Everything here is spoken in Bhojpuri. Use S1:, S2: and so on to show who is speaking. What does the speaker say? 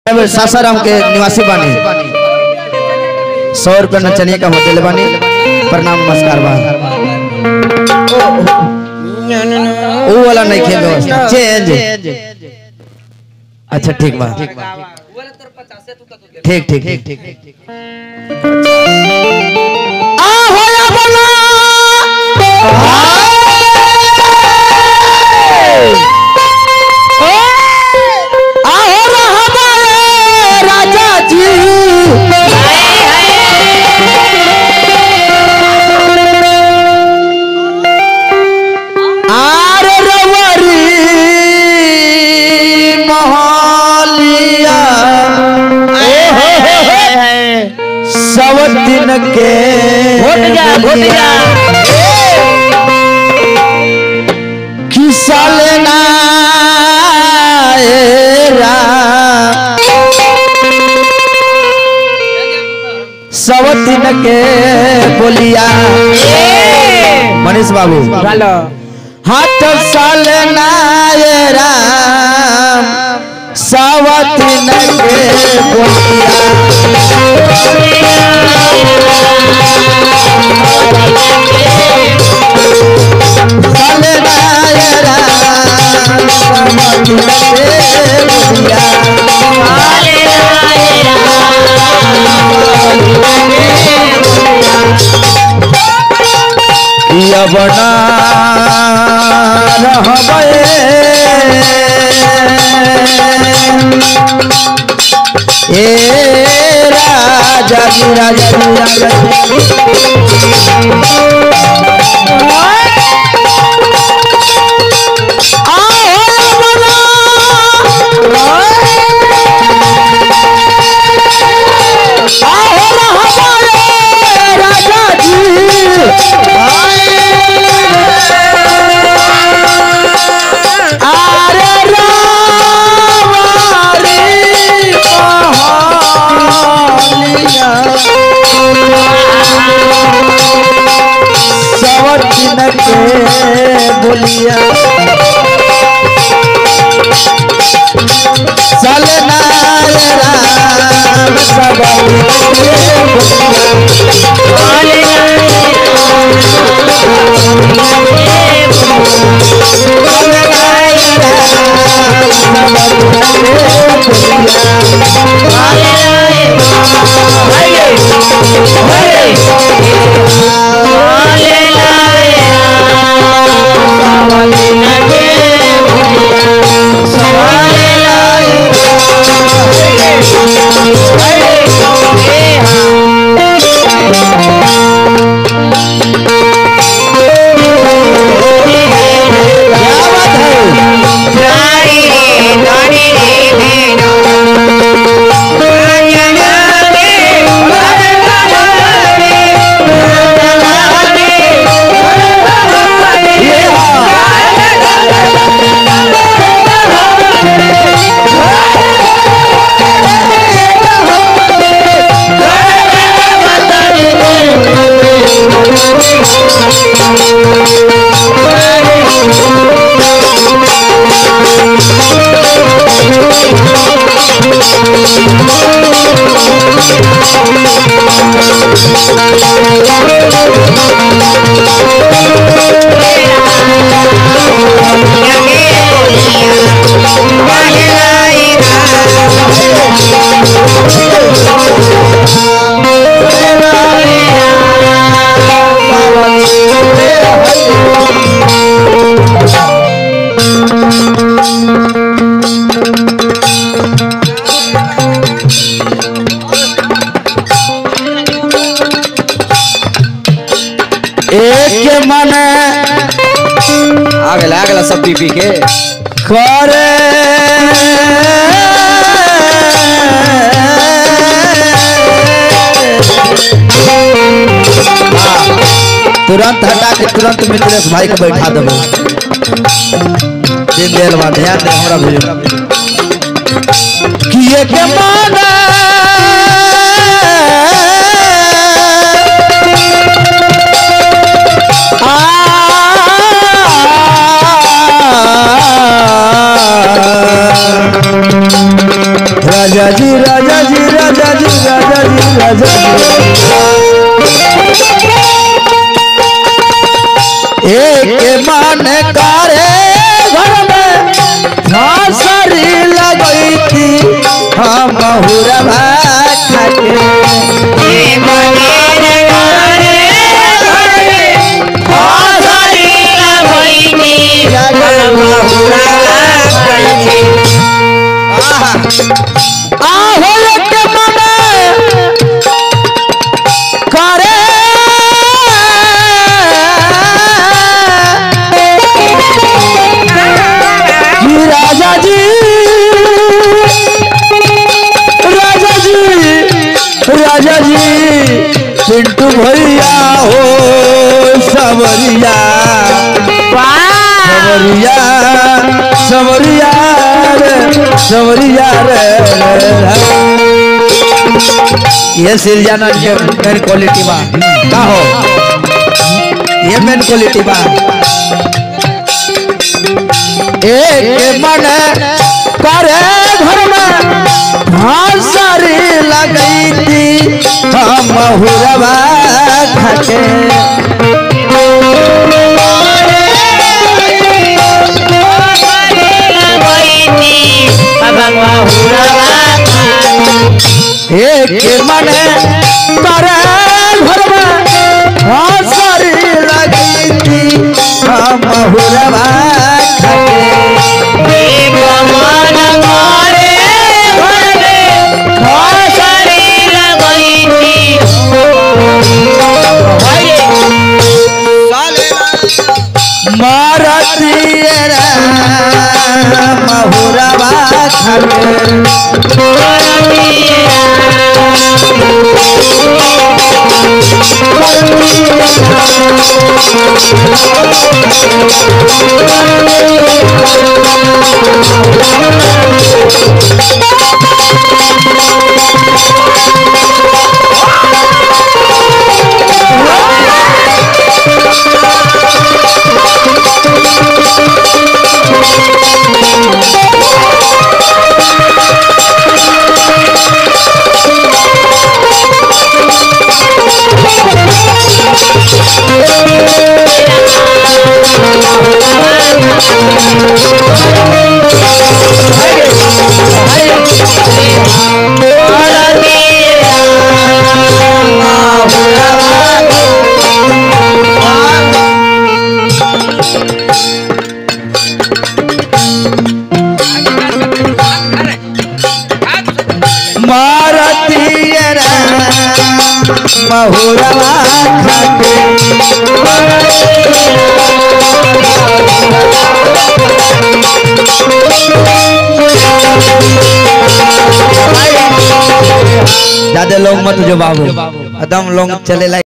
S1: में सासाराम के निवासी बानी सौ रुपया नचनिया का होटल बानी प्रणाम नमस्कार बा वो वाला नहीं खेल व्यवस्था चेंज अच्छा ठीक बा ठीक ठीक ठीक ठीक आ होया बोला आओ हमारे राजा जी आर रवरी मोहलिया सब दिन के
S2: घोट जा, घोट जा।
S1: किसा लेना सब दिन के बोलिया मनीष बाबू
S2: ভালো
S1: हाथ साल राम सावती नगे बोलिया साल राम सावती नगे बोलिया यवना रहबे ए राजा जी राजा जी राजा जी राजा जी अरे रावारी मोहलिया सवतिन के बोलिया चलना राम सब क्या बात है एक मन
S2: आ गेला आ गेला सब पी पी के
S1: करे तुरंत हटा के तुरंत मिथिलेश भाई के बैठा देबो दिन देल बा ध्यान दे हमरा भी किए के माना आ राजा जी राजा जी राजा जी राजा जी राजा जी एक मन करे घर में फांसरी लगई थी हम हुरवा खाके आहो एक मन करे जी राजा जी राजा जी राजा जी पिंटू भैया हो सवरिया सवरिया सवरिया रे सवरिया रे ये सिरजाना के मेन क्वालिटी बा का हो ये मेन क्वालिटी बा एक मन करे घर में हंसरी लगई थी हम हुरवा खटे एक मन करे घर में हंसरी लगई थी हम हुरवा खटे मारतियरा महुरवा खटे मारतियरा महुरवा खटे ज्यादा लोग मत जो बाबू एकदम लोग चले लायक